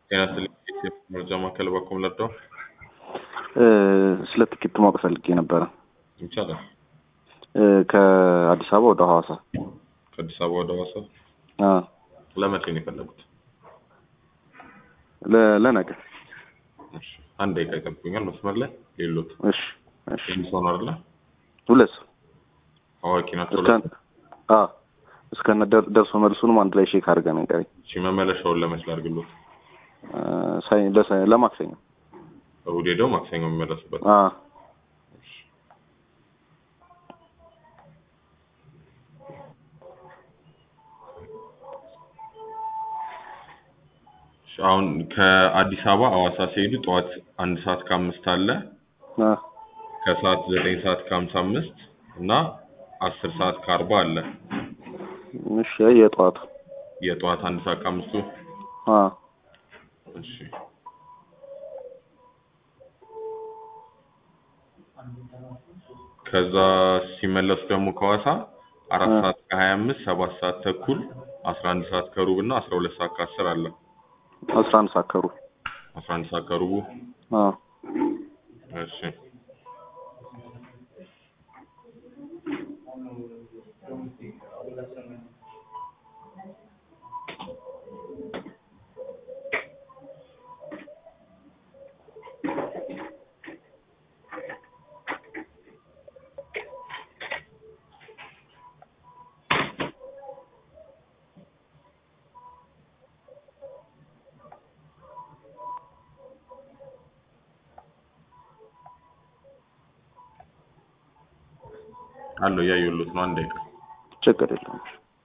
ጤና ይስጥልኝ የኢትዮጵያ መረጃ ማዕከል በኩል ለርዳው ስለ ትኬት ማወቅ ፈልጌ ነበረ። ይቻላል። ከአዲስ አበባ ወደ ሐዋሳ ከአዲስ አበባ ወደ ሐዋሳ አ፣ ለመቼ ነው የፈለጉት? ለ- ለነገ። እሺ፣ አንድ ደቂቃ ይጠብቁኛል መስመር ላይ ሌሎት እሺ እሺ። ሰው ነው አይደለ? ሁለት ሰው አዋቂ ናቸው። እስከ አ እስከነ ደር- ደርሶ መልሱንም አንድ ላይ ሼክ አድርገን ንገረኝ። እሺ፣ መመለሻውን ለመች ላድርግሎት? አ፣ ሳይ ለሳ- ለማክሰኞ እሑድ ሄደው ማክሰኞ የሚመለሱበት አ እሺ፣ አሁን ከአዲስ አበባ ሐዋሳ ሲሄዱ ጠዋት አንድ ሰዓት ከአምስት አለ አ ከሰዓት ዘጠኝ ሰዓት ከሀምሳ አምስት እና አስር ሰዓት ከአርባ አለ። እሺ የጠዋቱ የጠዋት አንድ ሰዓት ከአምስቱ አ እሺ ከዛ ሲመለሱ ደግሞ ከሐዋሳ አራት እ። ሰዓት ከሀያ አምስት ሰባት ሰዓት ተኩል አስራ አንድ ሰዓት ከሩብ እና አስራ ሁለት ሰዓት ከአስር አለ። አስራ አንድ ሰዓት ከሩብ አስራ አንድ ሰዓት ከሩቡ አ እሺ አለው እያየሁሎት ነው። አንድ ደቂቃ ችግር የለውም።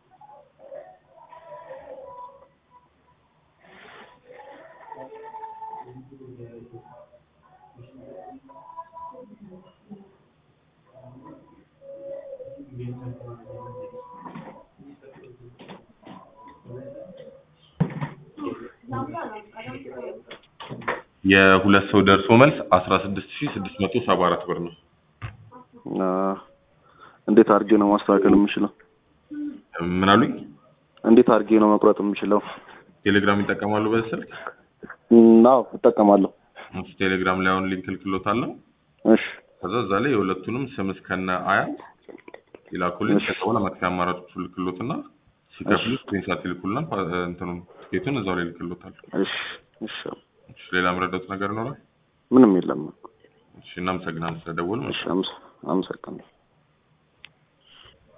የሁለት ሰው ደርሶ መልስ አስራ ስድስት ሺህ ስድስት መቶ ሰባ አራት ብር ነው። አ እንዴት አድርጌ ነው ማስተካከል የምችለው? ምን አሉኝ? እንዴት አድርጌ ነው መቁረጥ የምችለው? ቴሌግራም ይጠቀማሉ በዚህ ስልክ? አዎ እጠቀማለሁ። እሺ፣ ቴሌግራም ላይ አሁን ሊንክ እልክሎታለሁ። እሽ ከዛ እዛ ላይ የሁለቱንም ስም እስከነ አያት ይላኩልኝ። እሺ። ከዛ በኋላ መክፈያ አማራጮቹ ልክሎትና ሲከፍሉ ስክሪንሻት ይልኩልናል። ፓ- እንትኑን ትኬቱን እዛው ላይ ልክሎታል። እሽ እሺ። እሺ፣ ሌላ የምረዳት ነገር ይኖራል? ምንም የለም። እሺ፣ እናመሰግናለን ስለደወሉ። እሺ አመሰ- አመሰግናለሁ።